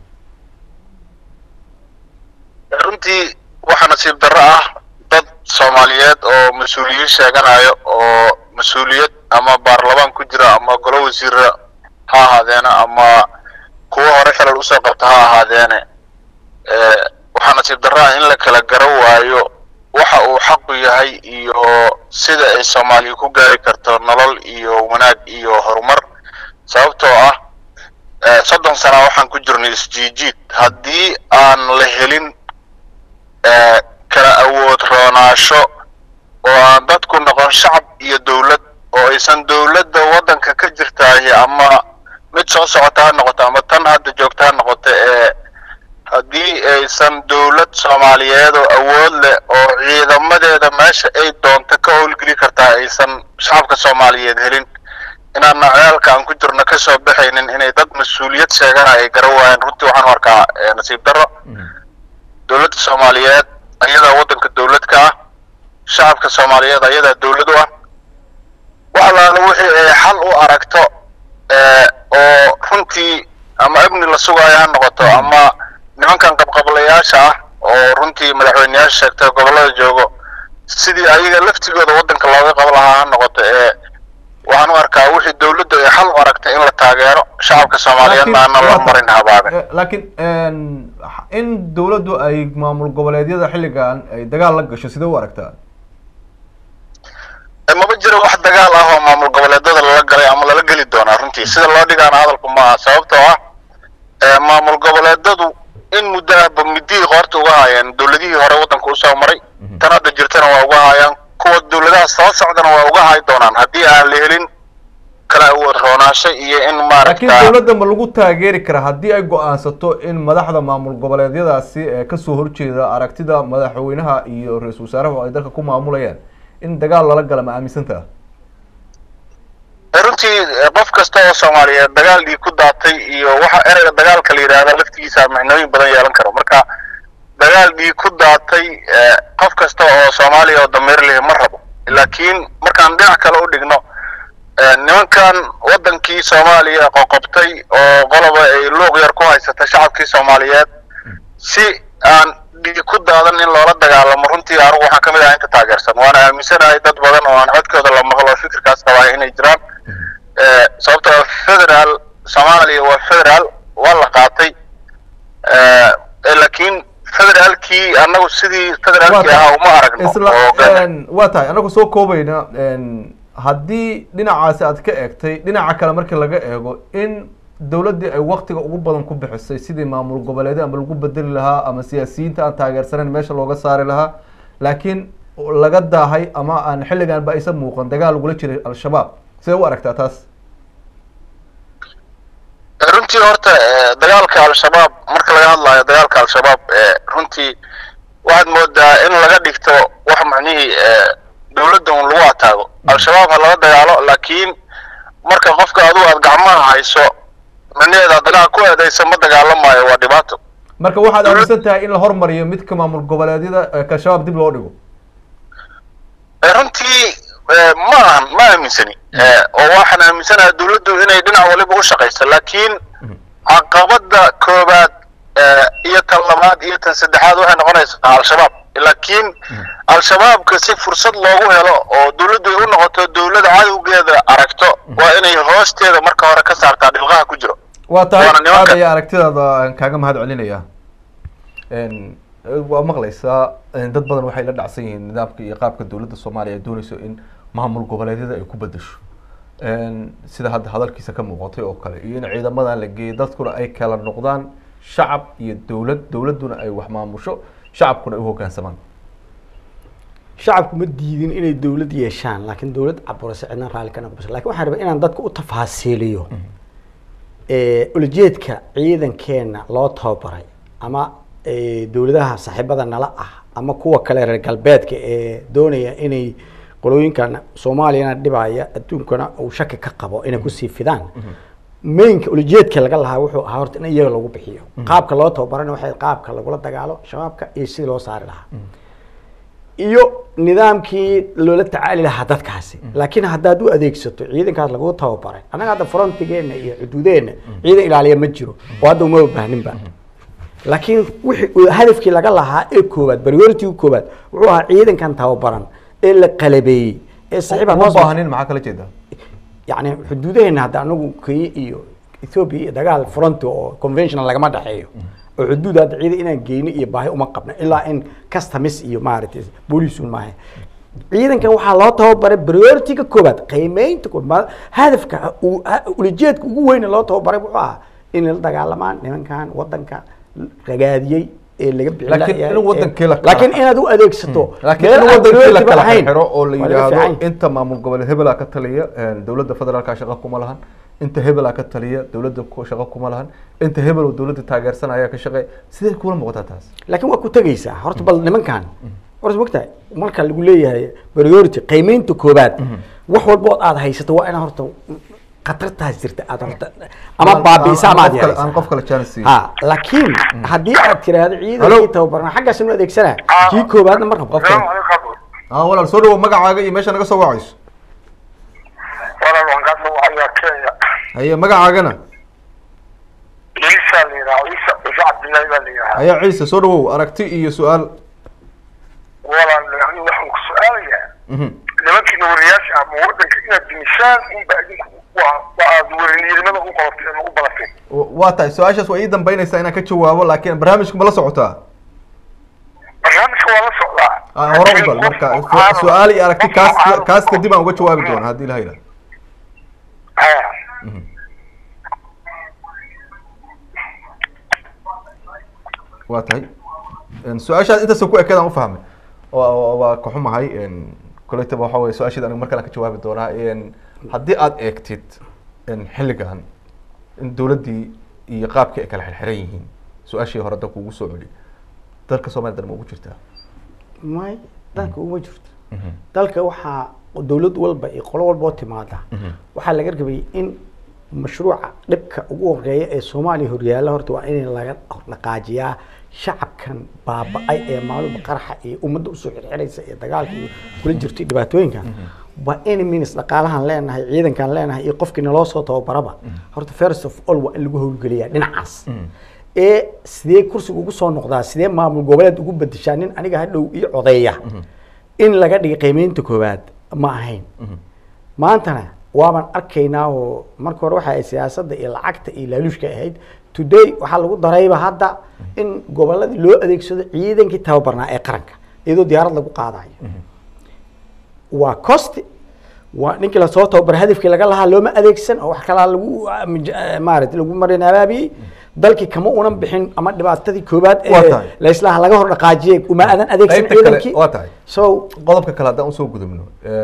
runtii waxaa nasiib darro ah dad soomaaliyeed oo mas-uuliyiin sheeganayo oo mas-uuliyad ama baarlamaan ku jira ama golo wasiira ha ahaadeene ama kuwo hore xilal usoo qabta ha ahaadeene Eh, waxaa nasiib darro ah in la kala garan waayo waxa uu xaqu yahay iyo sida ay soomaaliya ku gaari karto nolol iyo wanaag iyo horumar sababtoo ah eh, soddon sana waxaan ku jirnay isjiijiid haddii aan la helin eh, kala awood roonaasho oo aan dadku noqon shacab iyo dowlad oo aysan dowladda waddanka ka jirtaahi ama mid soo socota ha noqoto ama tan hadda joogta ha noqoto ee haddii aysan dowlad soomaaliyeed oo awood leh oo ciidamadeeda meesha ay doonto ka howlgeli kartaa aysan shacabka soomaaliyeed helin inaan nacdaalka aan ku jirno kasoo baxaynin inay dad mas-uuliyad sheegana ay garan waayeen runtii waxaan u arkaa eh, nasiib darro dowladda soomaaliyeed ayadaa waddanka dowlad ka ah shacabka soomaaliyeed ayadaa dowlad u ah wax alaala wixii ay xal u aragto eh, oo runtii ama amni la sugaayo ha noqoto ama nimankan qabqablayaasha ah oo runtii madaxweyneyaasha sheegtay gobollada joogo sidii ayaga laftigooda waddanka looga qabo lahaa ha noqoto ee waxaan u arkaa wixii dowladda ay xal u aragtay in la taageero shacabka soomaaliyeedna aanan loo marin habaaben Eh, laakiin in dowladdu ay maamul goboleedyada xilligan ay dagaal la gasho sidee u aragtaa Eh, maba jiro wax dagaal ah oo maamul goboleedada lala galay ama lala geli doonaa runtii sida loo dhigaana hadalku maaha sababtoo ah eh, maamul goboleedadu in muddo ahba midihii qoorta uga haayeen dowladihii hore waddanka usoo maray tan hadda jirtana waa uga haayaan kuwa dowladaha soo socdana waa uga haay doonaan haddii aan la helin kala awood roonaasho iyo in laakiin maaragta dowladda ma lagu taageeri karaa haddii ay go-aansato in madaxda maamul goboleedyadaasi ee kasoo horjeeda aragtida madaxweynaha iyo ra-iisul wasaaraha ay dalka ku maamulayaan in dagaal lala gala ma aaminsantaha runtii eh, qof kasta oo soomaaliyeed dagaal dhii ku daatay iyo waxa ereyga dagaalka la yidhaahda laftigiisa micnooyin badan yeelan karo marka dagaal dhii ku daatay eh, qof kasta oo soomaaliya oo dameer leh ma rabo laakiin markaan dhinac kale u dhigno eh, nimankan wadankii soomaaliya qoqobtay oo qoloba ay luuq yar ku haysata shacabkii soomaaliyeed si aan dhii ku daadan in loola dagaalamo runtii anigu waxaan kamid ahaa inta taageersan waana aaminsanahay dad badan oo aan codkooda la maqlo fikirkaas qabaa inay jiraan Eh, sababtoo ah federal soomaaliya waa federal waa la qaatay Eh, eh, laakiin federaalkii annagu sidii federaalkii ahaa uma aragno isla oo gana- een, waa tahay anagu soo koobayna een, haddii dhinacaasi aad ka eegtay dhinaca kale markii laga eego in dowladdii ay waktiga ugu badan ku bixisay sidii maamul goboleedyo ama lagu bedeli lahaa ama siyaasiyiinta aan taageersanayn meesha looga saari lahaa laakiin laga daahay ama aan xilligan ba aysan muuqan dagaal lagula jiray al-shabaab sidee u aragtaa taas runtii horta eh, dagaalka al-shabaab marka laga hadlayo dagaalka al-shabaab eh, runtii waxaad moodaa in laga dhigto wax macnihii eh, dowladda un lagu ataago al-shabaab ha laga dagaalo laakiin marka qofka adigu aad gacmaha hayso macnaheeda dagaal ku eedaysa ma dagaalamayo waa dhibaato marka waxaad aaminsan tahay in la hormariyo midka maamul goboleedyada ee ka shabaab dib loo dhigo Eh, runtii eh, ma ahan ma aaminsani Eh, oo waxaan aaminsanahay dowladdu inay dhinac waliba u shaqayso laakiin caqabada koobaad eh, iyo tan labaad iyo tan saddexaad waxay noqonaysaa al-shabaab laakiin al-shabaabka si fursad loogu helo oo dowladdu ay u noqoto dowlada cadowgeeda aragto waa inay hoosteeda marka hore ka saartaa dhilqaha ku jiro waa tahay Waana nimanka- aad ayaa aragtidaada aan kaaga mahad celinaya Een, waa maqlaysaa een, dad badan waxay la dhacsan yihiin nidaamka iyo qaabka dowladda soomaaliya ay dooneyso in maamul goboleedyada ay ku bedesho Een, sida hadda hadalkiisa ka muuqatay oo kale iyo in ciidamadan la geeyo dadkuna ay kala noqdaan shacab iyo dowlad dowladduna ay wax maamusho shacabkuna ay u hoggaansamaan shacabku ma diidin inay dowlad yeeshaan laakiin dowlad caburaysa cidna raalli ka noqomaysa lakin waxaan rabaa inaan dadka u tafaasiiliyo Eh, ulajeedka ciidankeena loo tababaray ama eh, dowladaha saaxiibada nala ah ama kuwa kale reer galbeedka ee doonaya inay qolooyinkan soomaaliyana dhibaya adduunkana uu shaki ka qabo inay kusii fidaan mainka ulajeedka laga lahaa wuxuu ahaa horta in iyaga lagu bixiyo qaabka loo tababarana waxay qaabka lagula dagaalo shabaabka iyo sidii loo saari lahaa iyo nidaamkii loola tacaali lahaa dadkaasi laakiin haddaad u adeegsato ciidankaas lagu tababaray annaga hadda frontigeena iyo xuduudeena ciidan ilaaliya ma jiro oo hadda uma baahninba laakiin wixii hadafkii laga lahaa ee koowaad priority koowaad wuxuu ahaa ciidankan tababaran ee la qalabeeyey ee saxiib uma baahanin maxaa kala jeeda yani xuduudaheena hadda anagu kenya iyo ethiopia iyo dagaal fronti oo conventional lagama dhexeeyo oo xuduud hadda ciidan inaan geyno iyo baahi uma qabno ilaa in customs iyo maaragtay boolisun maaha ciidankan waxaa loo tababaray priority-ga koobaad qiimeynta koobaad hadafka uu- ha- ulajeedka ugu weyne loo tababaray wuxuu ahaa inay la dagaalamaan nimankan wadanka ragaadiyey ee laga bixin Laakiin lahayaa, in wadankii la ee- kala- laakiin inaad u adeegsato laakiin meel in aan wadankii la priority-ba kala lahayn, xiro oo la waa laga yidhaahdo fiican yahay. inta maamul goboleed hebelaa ka taliya een, dowladda federaalka shaqo kuma lahan inta hebelaa ka taliya dowladda ku- shaqo kuma lahan inta hebel oo dowladda taageersan ayaa ka shaqeey sidee kula muuqataa taas laakiin waa ku tegaysaa horta bal nimankan horta mogtahay marka lagu leeyahay priority qiimeynta koobaad wax walba ood aad haysato waa inaa horta khatartaas jirta aad horta ama Aan- baabiisa aan- ama aan aad qof kale- yaraysaa. aan qof kale chance siin. ha laakiin haddii aad tiraahdo Hello? ciidankii tababarna xaggaas inu adeegsanaa kii koobaadna ma rabo qofka ah walaal soo dhawo magacaaga iyo meesha naga soo wacayso walaal waan kaa soo wacayaa kenya haye magacaagana ciisa la yidhaha ciisa ciise cabdillahi baa la yidhaha ayaa ciise soo dhawow aragti iyo su-aal walaal yani waxaan ku su-aalayaa Mhm. nimankiina wariyaasha ama wadanka inaad dimishaan unba idinku waa waa aad warinimada u qabateen ama u balateen W- waa tahay su-aashaas waa ii dambeynaysaa inaan ka jawaabo laakiin barnaamijka ma la socotaa barnaamijka waa la socdaa Ah, hore u gal marka su- su-aal iyo aragti kaas kaas kadib aan uga jawaabi doona haddii ilaha yidhaha ha waa tahay Een, su-aashaas intaas ku ekeedaan u fahmay waa waa- waa ka xumahay een, kolleytaba waxa weye su-aasheeda aniga mar kale aan ka jawaabi doonaa Een, haddii aada eegtid in xilligan in dowladdii iyo qaabkii ay kala xirxiran yihiin su-aashii hore dalka ugu soo celi dalka soomaliya dan ma ugu jirtaa may dalka uma jirto dalka waxaa dowlad walba iyo qolo walba oo timaada waxaa laga rabay in mashruuca dhibka ugu horeeya ee soomaaliya horyaalla horta waa in laga dhaqaajiyaa shacabkan baaba-ay ee maaluba qaraxa iyo ummadda usoo xirxiraysa iyo dagaalka iyo kula jirto iyo dhibaatooyinka waa in minis dhaqaalahan leenahay ciidankan leenahay iyo qofkii naloo soo tababaraba horta first of all waa in lagu howlgeliyaa dhinacaas ee sidee kursiga ugu soo noqdaa sidee maamul goboleed ugu bedeshaa nin aniga hadhow ii codeeya in laga dhigay qiimeynta koowaad ma ahayn maantana waaban arkaynaa oo marka hore waxa ay siyaasadda iyo lacagta iyo laaluushka ahayd today waxaa lagu darayba hadda in goboladii loo adeegsado ciidankii tababarnaa ee qaranka iyadoo diyaarad lagu qaadayo waa cost waa ninkii lasoo tababar hadafkii laga lahaa looma adeegsan oo wax kalaa lagu maarata lagu marin abaabiyey dalkii kama unan bixin ama dhibaatadii koobaad Waa ee tahay. laislaha laga hor dhaqaajiyey uma aadan adeegsan Qaybta kale ciidankii waa tahay. so qodobka kale haddaan usoo gudubno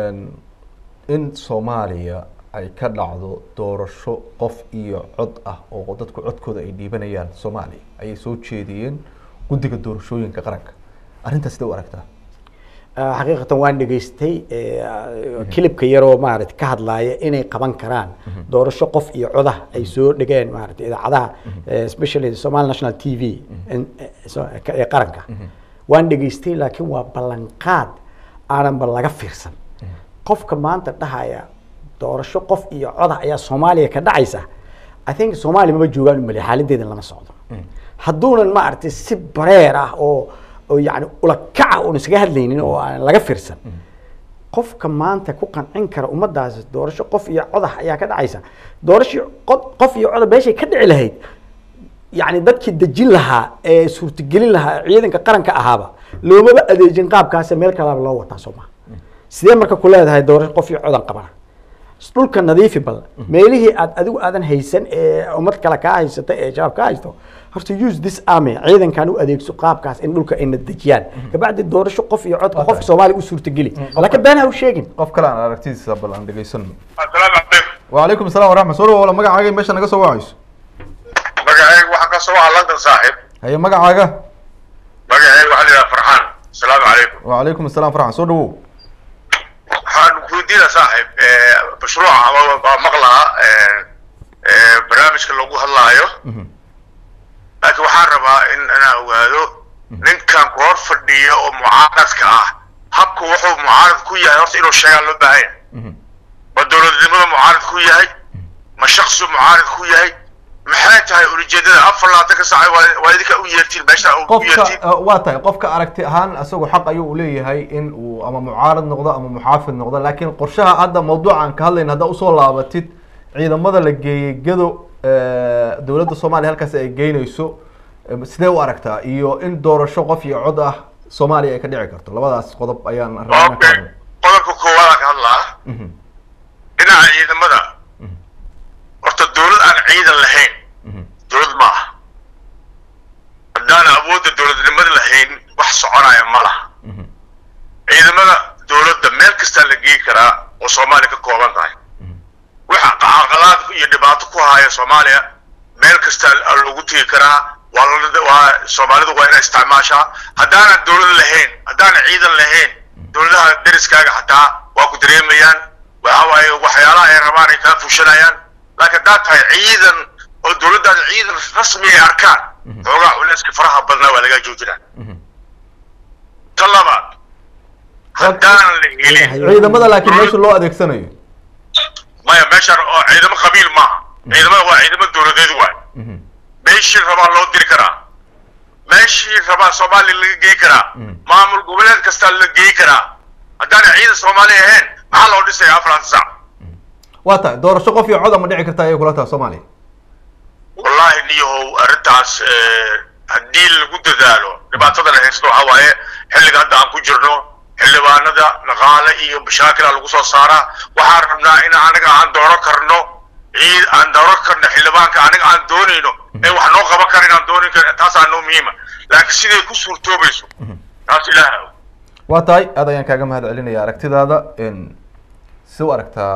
in soomaaliya ay ka dhacdo doorasho qof iyo cod ah oo dadku codkooda ay dhiibanayaan soomaaliya ayay soo jeediyeen guddiga doorashooyinka qaranka arrintaas sidee u aragtaa Ah, xaqiiqatan waan dhegaystay kilibka yaroo maarata ka hadlaaya inay qaban karaan doorasho qof iyo codah ay soo dhigeen maarata idaacadaha eh, especially Somali National TV in- eh, so- ka- ee qaranka waan dhegaystay laakiin waa ballanqaad aananba laga fiirsan qofka maanta dhahaya doorasho qof iyo codah ayaa soomaaliya ka dhacaysa i think soomaaliya maba joogaan umale xaaladeedan lama socdo hadduunan maaragtay si bareer ah oo oo yani ulakaca uun isaga hadlaynin oo aan laga fiirsan qofka maanta ku qancin kara ummadaasi doorasho qof iyo codah ayaa ka dhacaysa doorasho qod- qof iyo codah meeshay ka dhici lahayd yani dadkii dejin lahaa ee suurtagelin lahaa ciidanka qaranka ahaaba loomaba adeejin qaabkaas meel kalaaba loo wataa soo maha sidee marka ku leedahay doorasho qof iyo codan qabana dhulka nadiifi bal meelihii aad adigu aadan haysan ee ummad kale kaa haysata ee shabaab kaa haysto horta use this army ciidankan u adeegso qaabkaas in dhulka ayna dejiyaan kabacdi doorasho qof iyo codka qofka soomaaliya u suurtageli laakiin been ha u sheegin qof kale aan aragtidiisa bal aan dhegaysano assalaamu calaykum wacalaykum assalam waraxmat soo dhawow magacaaga meesha naga soo wacayso magacayga waxaa ka soo waca london saaxiib haye magacaaga magacayga waxaa la yidhaha farxaan assalaamu calaykum wacalaykum assalam farxan soo dhawow waxaan weydiina saaxiib mashruuca ama baa maqlaha barnaamijka lagu hadlaayo laakiin waxaan rabaa in inaan ogaado ninkan ku hor fadhiya oo mucaaradka ah habku wuxuu mucaarad ku yahay horta inuu sheegaa loo baahan yahay ma dowladnimada mucaarad ku yahay ma shaksi mucaarad ku yahay maxay tahay ulijeedada afar labaatan ka saac waa waa idinka u yeertiin meesha u qofka yeertiin uh, waa tahay qofka aragti ahaan isagu xaq ayuu leeyahay in uu ama mucaarad noqdo ama muxaafid noqdo laakiin qorshaha hadda mawduuca aan ka hadlayna haddaa usoo laabatid ciidamada la geeyey gado eh, dowladda soomaaliya halkaas ay geynayso eh, sidee u aragtaa iyo in doorasho qof iyo cod ah soomaaliya ay ka dhici karto labadaas qodob ayaan rabnaa ka okay hadlay. qodobka koowaad ka hadlaa Mhm, dhinaca ciidamada horta dowlad aan ciidan lahayn mhm, dowlad ma aha haddaan awoodda dowladnimada lahayn wax soconaya ma laha mhm, ciidamada dowladda meel kastaa la geey karaa oo soomaaliya ka kooban tahay waxa caqalaad iyo dhibaato ku haya soomaaliya meel kasta lagu tegi karaa waa la- waa soomaalidu waa inay isticmaashaa haddaanan dowlad lahayn haddaanan ciidan lahayn dowladaha deriskaaga xataa waa ku dareemayaan waxa waaye waxyaalaha ay rabaan ay kala fushanayaan laakiin haddaad tahay ciidan oo dowladdaada ciidan rasmi ay arkaan xoogaa culeyska faraha badnaa waa laga joojinaa mhm. ta labaad haddaanan la helin ciidamada laakiin meesha loo adeegsanayo maya meeshaan oo ciidamo qabiil maaha ciidamada waa ciidamo dowladeed waay Mhm, meeshii rabaa loo diri karaa meeshii rabaa soomaaliya laga geey karaa Mm. maamul goboleed kastaa la geey karaa haddaana ciidan soomaaliya ahayn maxaa loo dhisaya afaranta sac waa tahay doorasho qof iyo cod ma dhici karta ayay kula tahay soomaaliya wallaahi niyahow arrintaas eh, haddii lagu dadaalo dhibaatada la haysto waxaa waaye xilliga hadda aan ku jirno xildhibaanada dhaqaale iyo mashaakila lagu soo saaraa waxaan rabnaa in anaga aan dooran karno ciid aan dooran karno xildhibaanka anaga aan doonayno ee wax noo qaban kara inaan doonin kar taasaa noo muhiima laakiin siday ku suurtoobayso taas ilaaha og waa tahay aad ayaan kaaga mahad celinaya aragtidaada n si u aragtaa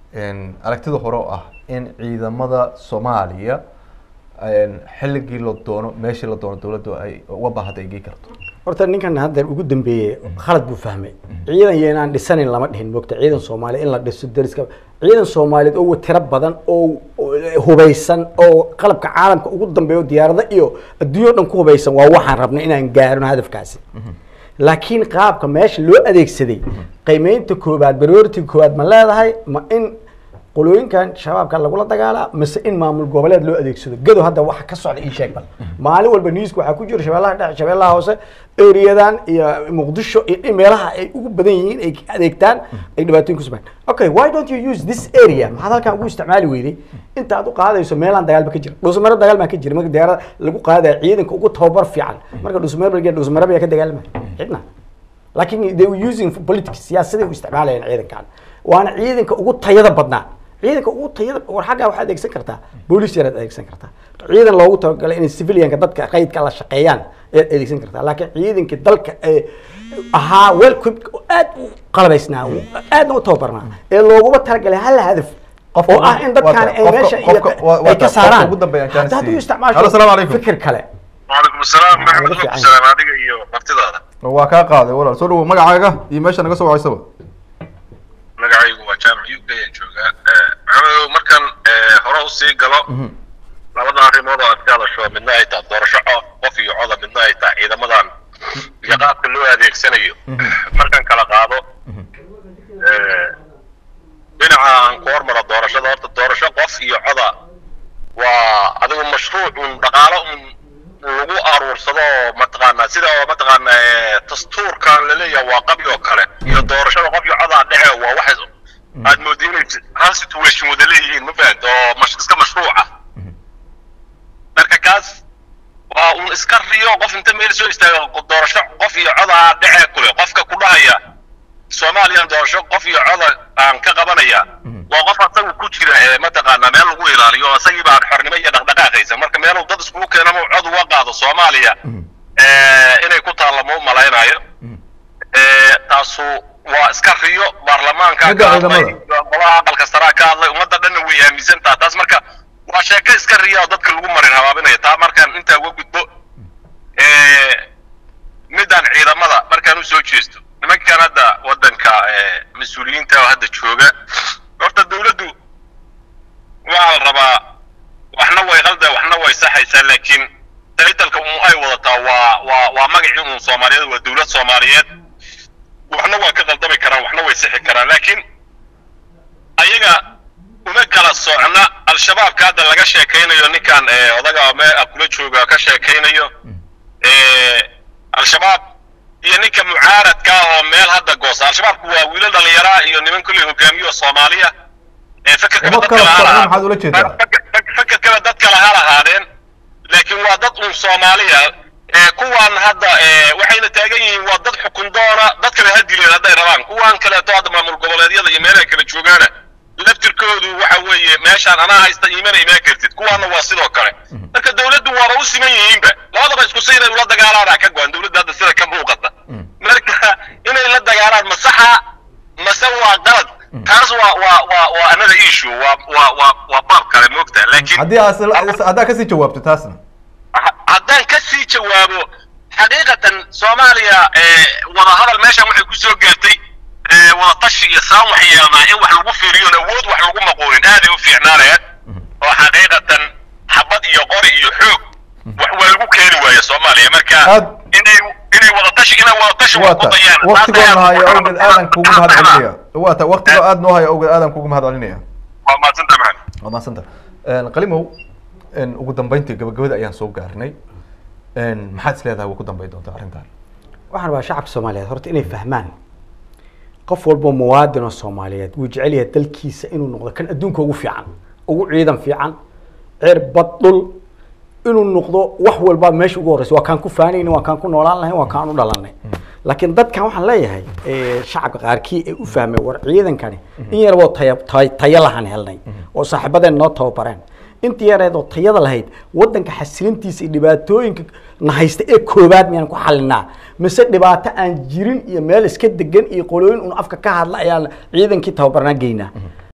een, aragtida hore oo ah in ciidamada soomaaliya een, xilligii la doono meeshii la doono dowladdu ay uga baahada ay gei karto horta ninkan hadda ugu dambeeyey khalad buu fahmay ciidan iyo inaan dhisanin lama dhihin mogta ciidan soomaaliya in la dhiso dariska ciidan soomaaliyeed oo tiro badan oo oo hubeysan oo qalabka caalamka ugu dambeeyo diyaarado iyo adduunyo dhan ku hubeysan waa waxaan rabnay inaan gaarno hadafkaasi laakiin qaabka meesha loo adeegsaday qiimeynta koobaad priority koobaad ma leedahay ma in qolooyinkan shabaabka lagula dagaalaa mise in maamul goboleed loo adeegsado gado hadda waxa ka socda ii sheeg bal maalin walba newska waxaa ku jira shabeellaha dhexe shabeellaha hoose eriyadan iyo muqdisho iyo in meelaha ay ugu badan yihiin ay adeegtaan ay dhibaatooyin ku sumaan okay why don't you use this area maxaad halkan ugu isticmaali weyday inta aad u qaadayso meelaan dagaalba ka jira dhuusmaro dagaal baa ka jira marka diyaarada lagu qaadaya ciidanka ugu tababar fiican marka dhuusmaro lageeyo dhuusmaro baa ka dagaalamaya cidna laakiin they were using for politics siyaasaday u isticmaalayeen ciidankan waana ciidanka ugu tayada badnaa ciidanka ugu tayada war xaggaa waxaad adeegsan kartaa booliis yaraad adeegsan kartaa ciidan loogu talagalay inay civilianka dadka qaydka la shaqeeyaan ayaad adeegsan kartaa laakiin ciidanka dalka ee ahaa well equipped oo aad u qalabaysnaa aadna u tababarnaa ee looguma talagalay hal hadaf Qofka oo ah in dadkaan ay qofka- meesha qofka- waa- waa ay ka qofka saaraan ugu dambeeya aan hadda hadduu jeclaan isticmaasho Halo, salaamu calaykum. fikir kale وعليكم السلام Laga محمد fiican السلام adiga iyo martidaada waa kaa qaaday walaal soo dhawo magacaaga iyo meesha naga soo wacaysaba magacaygu waa jaamac uk ayaan joogaa maxamedow markan hore usii galo labada arrimood oo aad ka hadasho midna ay tahay doorasho co- qof iyo coda midna ay tahay ciidamadan iyo qaabka loo adeegsanayo markan kala qaado eh, dhinaca aan ku hormaro doorashada horta doorasho qof iyo coda waa adigu mashruuc un dhaqaalo un lagu aruursado oo mataqaanaa sida oo mataqaanaa eh, dastuurkan laleeyahay waa qabi oo kale iyo doorashada qof iyo codaa dhexe waa wax aad moodi inay hal situation wada leeyihiin ma fahamta oo mash- iska mashruuca marka kaas waa un iska riyo qof inta meel soo istaaga doorasho qof iyo codaa dhexe kule qofka ku dhahaya soomaaliyan doorasho qof iyo coda aan ka qabanaya waa qof asagu ku jira ee mataqaanaa meel lagu ilaaliyo asagii baan xornimo iyo dhaqdhaqaaqaysa marka meel dad iskugu keenamo cod uga qaado soomaaliya eh, inay ku taallamo u malaynayo Eh, taasu waa iska riyo baarlamaanka Midda ka hadlay ciidamada. golaha aqalka saraa ka hadlay ummadda dhanna way aaminsantaha taas marka waa sheeko iska riya oo dadka lagu marin habaabinaya taa markaan intaa uga gudbo Eh, midaan ciidamada markaan usoo jeesto nimankan hadda wadanka eh, mas-uuliyiinta oo hadda jooga horta dawladdu waxaa la rabaa waxna way qalda waxna way saxaysaa laakiin taytalka un ay wadataa waa waa waa magacii un soomaaliyeed waa dawlad soomaaliyeed waxna waa ka qaldami karaan waxna way sixi karaan laakiin ayaga uma kala socna al-shabaabka hadda laga sheekaynayo ninkan eh, odaga me kula jooga ka sheekaynayo eh, al-shabaab iyo ninka mucaaradka ah oo meel hadda goosa al-shabaabku waa wiilal dhalinyaraa iyo niman kulli hogaamiyo soomaaliya ee fekerkaba Uma dad kala kale ha socna lahaa- maxaad ula jeedaa? fek- fek- fekerkaba dad kale ha lahaadeen laakiin waa dad un soomaaliya ee kuwaan hadda ee, waxayna taagan yihiin waa dad xukun doona dad kale ha dileen hadday rabaan kuwaan kaleeto hadda maamul goboleedyada iyo meelaha kala joogaana laftirkoodu waxa weeye meeshaan anaa haysta iimana imaan kartid kuwaana waa sidoo kale marka dawladdu waaba u siman yihiinba labadaba isku si inay ula dagaalaana ka go-an dawladda hadda sida ka muuqata marka inay la dagaalaan ma saxa mase waa qalad taas waa waa waa waa another issue waa waa waa waa baab kale moogtaa laakiin haddii aad haddaa kasii jawaabto taasna ha- haddaan ka sii jawaabo xaqiiqatan soomaaliya ee, wadahadal meeshan waxay ku soo gaartay ee, wadatashi iyo saan waxyeelnaa in wax lagu fiiriyo awood wax lagu maqoonin aaday u fiicnaanayaan oo xaqiiqatan xabad iyo qori iyo xoog wax waa lagu keeni waaya soomaaliya marka Aad- inay inay wadatashi inay wadatashi waa wax ku ta dayaan waktigoo hayo awgeed aadan kugu mahad celinaya waa waa ta waktigoo aad noo hayo awgeed aadan kugu mahad celinaya maadsanta maxamed waa mahadsanta qalimow een, ugu dambeyntii gabagabada ayaan soo gaarnay een, maxaad is leedahay way ku dambeyn doontaa arrintan waxaan rabaa shacabka soomaaliyeed horta inay fahmaan qof walbo muwaadin oo soomaaliyeed wuu jecel yahay dalkiisa inuu noqdo kan adduunka ugu fiican ugu ciidan fiican ceer bad dhul inuu noqdo wax walba meesha ugu horeysa waa kaan ku faanayni waa kaan ku noolaan lahayn waa kaan u dhalanay laakiin dadkan waxaan leeyahay eh, shacabka qaarkii ee u fahmay war ciidankani in yaraboo taya tay- tayo lahan helnay oo saaxiibadeen noo tababareen intii yareed oo tayada lahayd wadanka xasilintiisa iyo dhibaatooyinka na haysta ee koobaad miyaan ku xalinaa mise dhibaato aan jirin iyo meel iska degan iyo qolooyin un afka ka hadla ayaan ciidankii tababarnaa geynaa